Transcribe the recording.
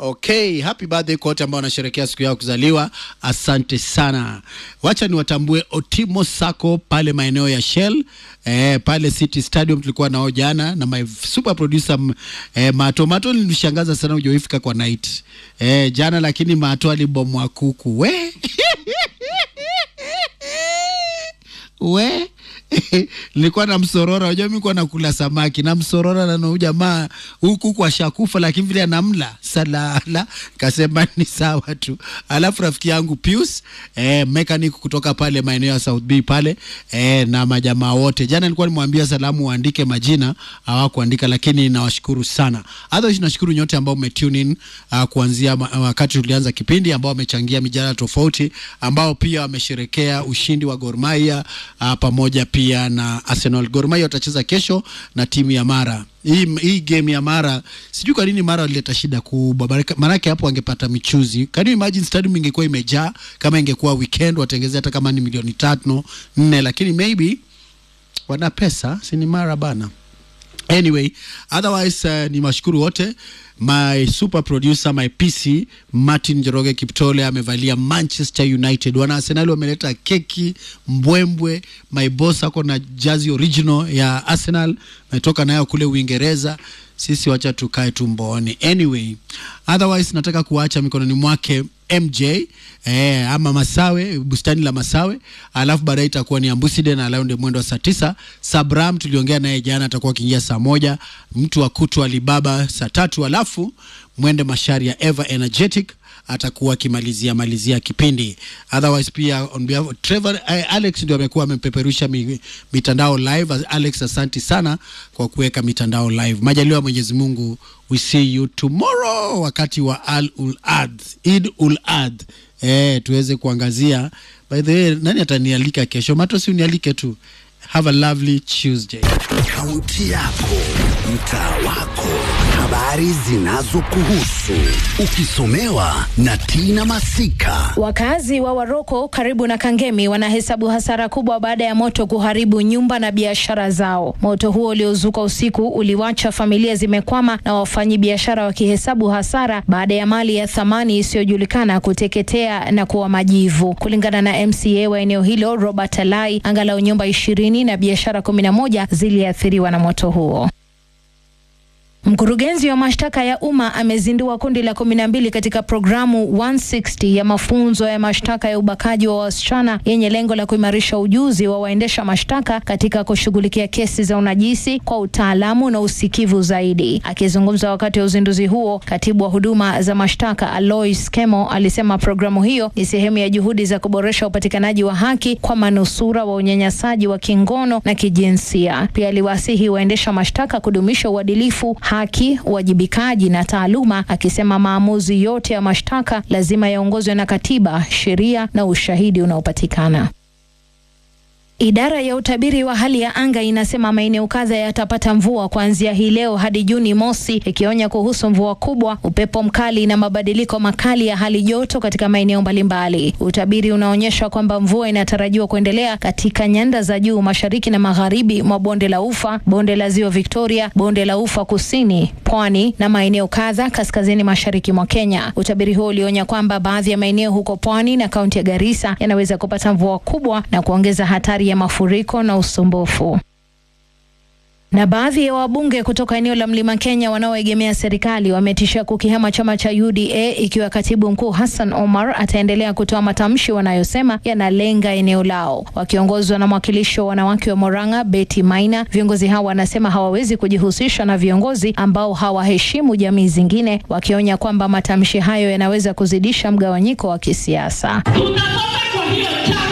Okay, happy birthday kwa wote ambao wanasherehekea siku yao kuzaliwa. Asante sana. Wacha niwatambue Otimo Sako pale maeneo ya Shell eh, pale City Stadium tulikuwa nao jana na my super producer m- eh, Mato. Mato nilishangaza sana ujoifika kwa night eh, jana, lakini Mato alibomwa kuku we we nilikuwa na msorora, unajua mimi nilikuwa nakula samaki na msorora, na huyu jamaa huku kwa shakufa, lakini vile anamla salala, kasema ni sawa tu. Alafu rafiki yangu Pius eh, mechanic kutoka pale maeneo ya South B pale eh, na majamaa wote, jana nilikuwa nimwambia salamu waandike majina, hawakuandika, lakini nawashukuru sana. Otherwise nashukuru nyote ambao umetune in uh, kuanzia ma- wakati tulianza kipindi, ambao wamechangia mijadala tofauti, ambao pia wamesherekea ushindi wa Gor Mahia uh, pamoja pia na Arsenal. Gor Mahia watacheza kesho na timu ya Mara. Hii, hii game ya Mara sijui kwa nini Mara walileta shida kubwa, Baraka- maanake hapo wangepata michuzi. Can you imagine stadium ingekuwa imejaa kama ingekuwa weekend, watengezea hata kama ni milioni tano nne, lakini maybe wana pesa, si ni Mara bana. Anyway, otherwise uh, ni mashukuru wote. My super producer my PC Martin Njoroge Kiptole amevalia Manchester United. Wana Arsenal wameleta keki mbwembwe. My boss ako na jazi original ya Arsenal, ametoka nayo kule Uingereza. Sisi wacha tukae tumboni. Anyway, otherwise nataka kuacha mikononi mwake MJ eh, ama Masawe, bustani la Masawe, alafu baadaye itakuwa ni Ambuside na Launde mwendo wa saa tisa. Sabram tuliongea naye jana, atakuwa akiingia saa moja. Mtu wa kutu Alibaba saa tatu, alafu mwende mashari ya Ever Energetic atakuwa akimalizia malizia kipindi. Otherwise pia on behalf of Trevor eh, Alex ndio amekuwa amepeperusha mi, mitandao live. Alex, asanti sana kwa kuweka mitandao live. Majaliwa ya Mwenyezi Mungu, we see you tomorrow wakati wa Al Ul Ad, Eid Ul Ad. Eh, tuweze kuangazia. By the way, nani atanialika kesho? Mato, si unialike tu. Have a lovely Tuesday. Kaunti yako, mtaa wako, habari zinazokuhusu, ukisomewa na Tina Masika. Wakazi wa Waroko karibu na Kangemi wanahesabu hasara kubwa baada ya moto kuharibu nyumba na biashara zao. Moto huo uliozuka usiku uliwacha familia zimekwama na wafanyabiashara wakihesabu hasara baada ya mali ya thamani isiyojulikana kuteketea na kuwa majivu. Kulingana na MCA wa eneo hilo Robert Alai, angalau nyumba ishirini na biashara kumi na moja ziliathiriwa na moto huo. Mkurugenzi wa mashtaka ya umma amezindua kundi la kumi na mbili katika programu 160 ya mafunzo ya mashtaka ya ubakaji wa wasichana yenye lengo la kuimarisha ujuzi wa waendesha mashtaka katika kushughulikia kesi za unajisi kwa utaalamu na usikivu zaidi. Akizungumza wakati wa uzinduzi huo, katibu wa huduma za mashtaka Alois Kemo alisema programu hiyo ni sehemu ya juhudi za kuboresha upatikanaji wa haki kwa manusura wa unyanyasaji wa kingono na kijinsia. Pia aliwasihi waendesha mashtaka kudumisha uadilifu haki, uwajibikaji na taaluma, akisema maamuzi yote ya mashtaka lazima yaongozwe na katiba, sheria na ushahidi unaopatikana. Idara ya utabiri wa hali ya anga inasema maeneo kadha yatapata mvua kuanzia hii leo hadi Juni mosi, ikionya kuhusu mvua kubwa, upepo mkali na mabadiliko makali ya hali joto katika maeneo mbalimbali. Utabiri unaonyesha kwamba mvua inatarajiwa kuendelea katika nyanda za juu mashariki na magharibi mwa bonde la Ufa, bonde la Ziwa Victoria, bonde la Ufa kusini, pwani na maeneo kadha kaskazini mashariki mwa Kenya. Utabiri huo ulionya kwamba baadhi ya maeneo huko pwani na kaunti ya Garissa yanaweza kupata mvua kubwa na kuongeza hatari ya mafuriko na usumbufu. Na baadhi ya wabunge kutoka eneo la Mlima Kenya wanaoegemea serikali wametishia kukihama chama cha UDA ikiwa katibu mkuu Hassan Omar ataendelea kutoa matamshi wanayosema yanalenga eneo lao. Wakiongozwa na mwakilishi wa wanawake wa Moranga Betty Maina, viongozi hao wanasema hawawezi kujihusisha na viongozi ambao hawaheshimu jamii zingine, wakionya kwamba matamshi hayo yanaweza kuzidisha mgawanyiko wa kisiasa. Tunatoka kwa hiyo chama